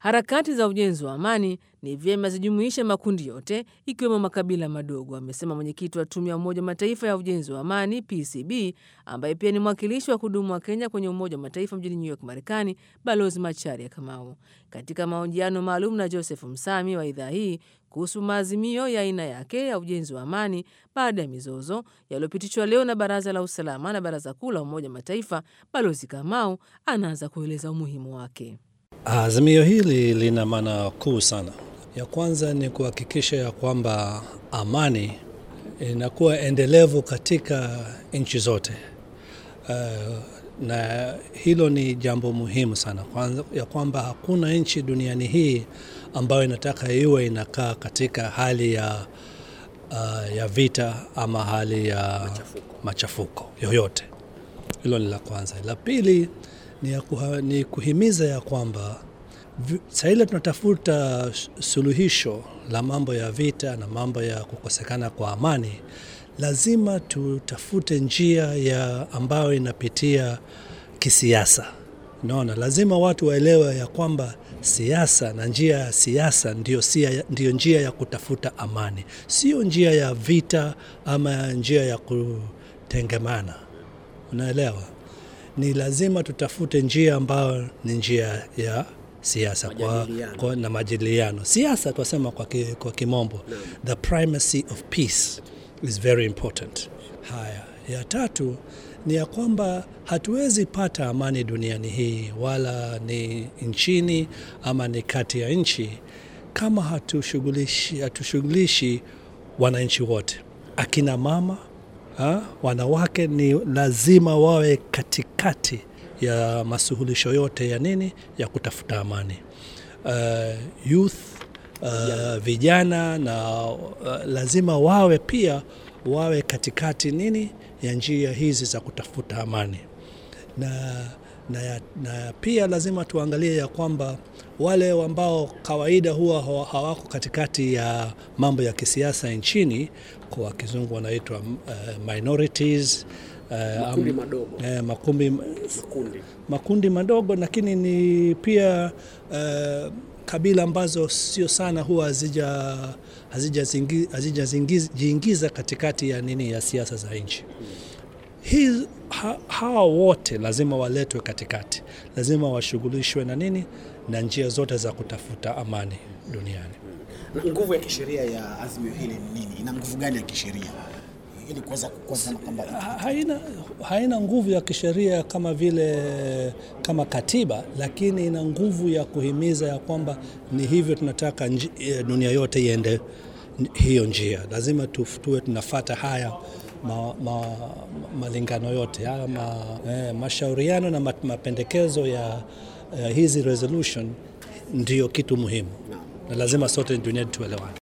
Harakati za ujenzi wa amani ni vyema zijumuishe makundi yote ikiwemo makabila madogo, amesema mwenyekiti wa tume ya Umoja wa Mataifa ya ujenzi wa amani PCB, ambaye pia ni mwakilishi wa kudumu wa Kenya kwenye Umoja wa Mataifa mjini New York, Marekani, Balozi Macharia Kamau. Katika mahojiano maalum na Joseph Msami wa idhaa hii kuhusu maazimio ya aina yake ya ujenzi wa amani baada ya mizozo yaliyopitishwa leo na Baraza la Usalama na Baraza Kuu la Umoja wa Mataifa, Balozi Kamau anaanza kueleza umuhimu wake. Azimio hili lina maana kuu sana. Ya kwanza ni kuhakikisha ya kwamba amani inakuwa endelevu katika nchi zote. Uh, na hilo ni jambo muhimu sana kwanza, ya kwamba hakuna nchi duniani hii ambayo inataka iwe inakaa katika hali ya, uh, ya vita ama hali ya machafuko, machafuko yoyote. Hilo ni la kwanza. La pili ni, ya kuha, ni kuhimiza ya kwamba saa ile tunatafuta suluhisho la mambo ya vita na mambo ya kukosekana kwa amani, lazima tutafute njia ya ambayo inapitia kisiasa. Naona lazima watu waelewe ya kwamba siasa na njia ya siasa ndio, ndio njia ya kutafuta amani, sio njia ya vita ama njia ya kutengemana. Unaelewa? Ni lazima tutafute njia ambayo ni njia ya siasa kwa, kwa, na majadiliano. Siasa twasema kwa, ki, kwa kimombo no. The primacy of peace is very important. Haya, ya tatu ni ya kwamba hatuwezi pata amani duniani hii wala ni nchini ama ni kati ya nchi kama hatushughulishi hatushughulishi wananchi wote, akina mama ha? Wanawake ni lazima wawe katikati ya masuluhisho yote ya nini ya kutafuta amani. Uh, youth uh, vijana na uh, lazima wawe pia wawe katikati nini ya njia hizi za kutafuta amani na, na, na pia lazima tuangalie ya kwamba wale ambao kawaida huwa hawako katikati ya mambo ya kisiasa nchini, kwa kizungu wanaitwa uh, minorities Uh, makundi madogo, eh, makundi, makundi. makundi madogo lakini ni pia uh, kabila ambazo sio sana huwa hazijajiingiza katikati ya nini ya siasa za nchi hii. Ha, hawa wote lazima waletwe katikati, lazima washughulishwe na nini na njia zote za kutafuta amani duniani. Na nguvu ya kisheria ya azimio hili ni nini? Ina nguvu gani ya kisheria? ili kuweza kusema kwamba haina, haina nguvu ya kisheria kama vile kama katiba, lakini ina nguvu ya kuhimiza ya kwamba ni hivyo tunataka nji, dunia yote iende hiyo njia. Lazima tuwe tunafata haya ma, ma, malingano yote haya ma, eh, mashauriano na mapendekezo ya eh, hizi resolution ndiyo kitu muhimu na lazima sote duniani tuelewane.